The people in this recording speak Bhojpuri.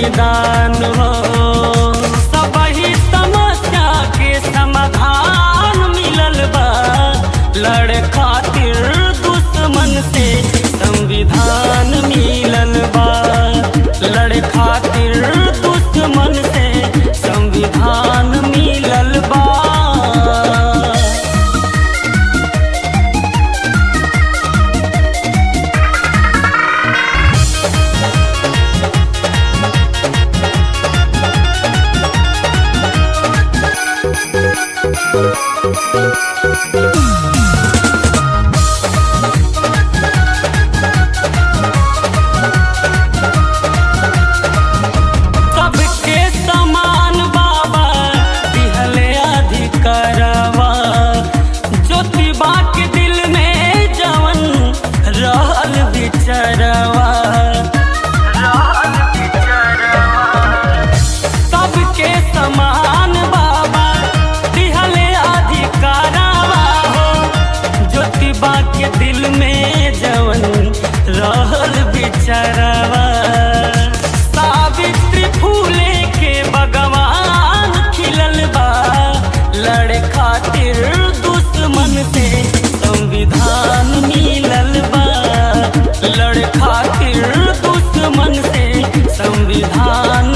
संविधान हो सबही समस्या के समाधान मिलल बा लड़ खातिर दुश्मन से संविधान मिलल बा लड़ खातिर दुश्मन से संविधान मिलल बा सबके समान बाबा दिहले अधिकारवा ज्योतिबा के दिल में जवन रहल विचरवा रहल विचरवा सबके समान बाबा दिहले अधिकारवा हो ज्योतिबा के दिल में जवन रहल बिचरवा सावित्री फूले के भगवान खिलल बा लड़ खातिर दुश्मन से संविधान मिलल बा लड़ खातिर दुश्मन से संविधान